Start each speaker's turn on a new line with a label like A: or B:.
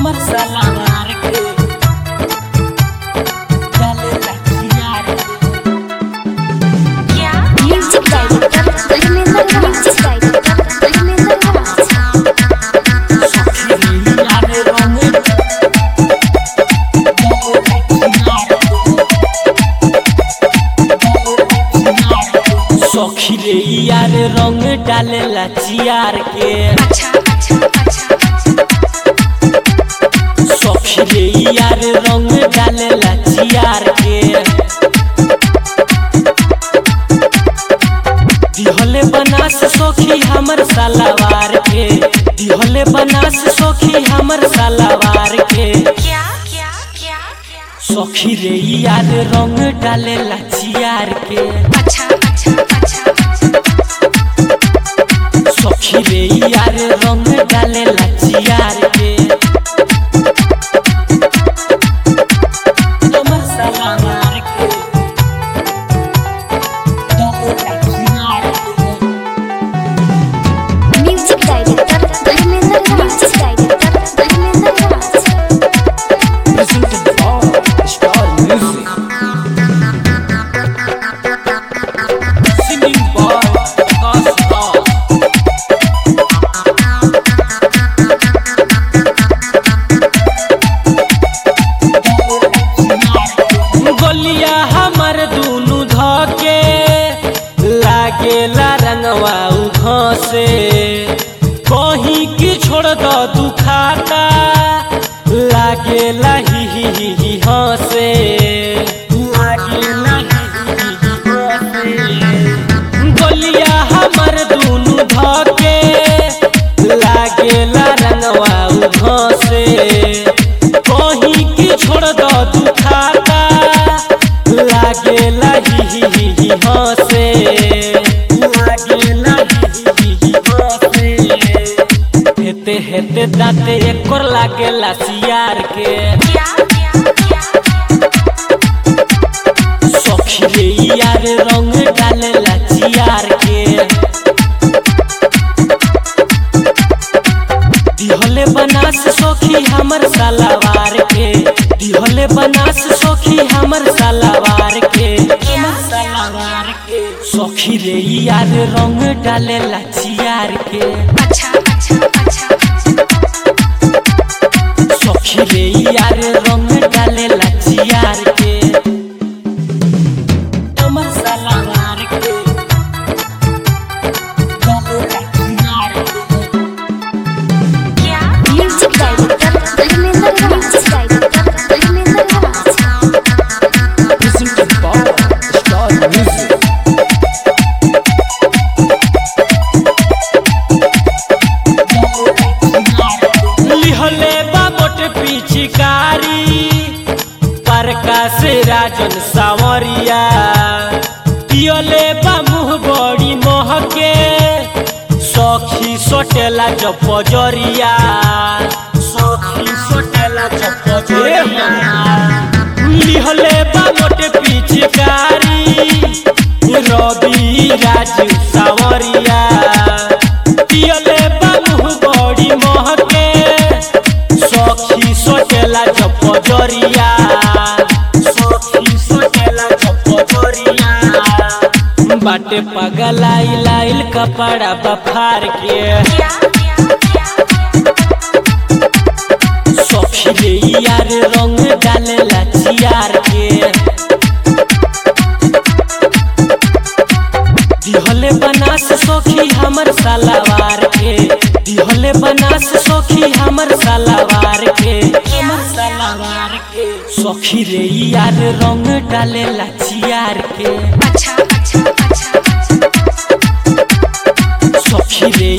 A: हमर सलार के डाले लखियार के
B: music director Dharmendra music director Dharmendra Raj
A: सखी रे यार रंग सखी रे यार रंग डालेला चियार के
B: अच्छा अच्छा अच्छा
A: सखी रे यार रंग डालेला चियार के दिहले बनास सखी हमर सलावार के दिहले बनास सखी हमर सलावार के
B: क्या क्या क्या क्या
A: सखी रे यार रंग डालेला चियार के
B: अच्छा अच्छा अच्छा
A: सखी रे यार रंग डालेला चियार के हमर सलावार के डालेला चियार के
B: music director Dharmendra music director Dharmendra Raj
A: presented by Star Music. Singing by Akash Raj. गोलिया हमर दुनु धके लागेला रंगवा घसे कहीं की छोड़ दो दुखाता लागेला ही ही ही ही हंसे लागेला ही ही ही ही हंसे गोलिया हमर दुनु धके लागेला रंगवा घसे कहीं की छोड़ दो दुखाता लागेला ही ही ही ही हंसे लागेला ही ही ही ही हंसे हेते हेते दाते एकर लागेला सियार के
B: क्या क्या क्या
A: सखी रे यार रंग डालेला चियार के दिहले बनास सखी हमर सलावार के दिहले बनास सखी हमर सलावार के हमर सलावार के सखी रे यार रंग डालेला चियार के
B: अच्छा अच्छा अच्छा
A: सखी रे यार रंग डालेला चियार के हमर सलावार के डालेला चियार के
B: क्या music director Dharmendra music director Dharmendra Raj
A: presented by Star Music. लिहले बाबट पिचकारी प्रकाश राजन सावरिया पियले बा मुँह बड़ी महके सखी सोटेला जपजरिया सखी सोटेला जपजरिया लिहले बाबट पिचकारी रवि राजू सावरिया पियले बाबू बड़ी महके सखी सोटेला जपजरिया सखी सोटेला जपजरिया बाटे पगलाई लाइल कपड़ा बफार के
B: क्या क्या क्या
A: सखी रे यार रंग डालेला चियार के दिहले बनास सखी हमर सलावार के दिहले बनास सखी हमर सलावार के हमर सलावार के सखी रे यार रंग डालेला चियार के
B: अच्छा अच्छा अच्छा
A: सखी रे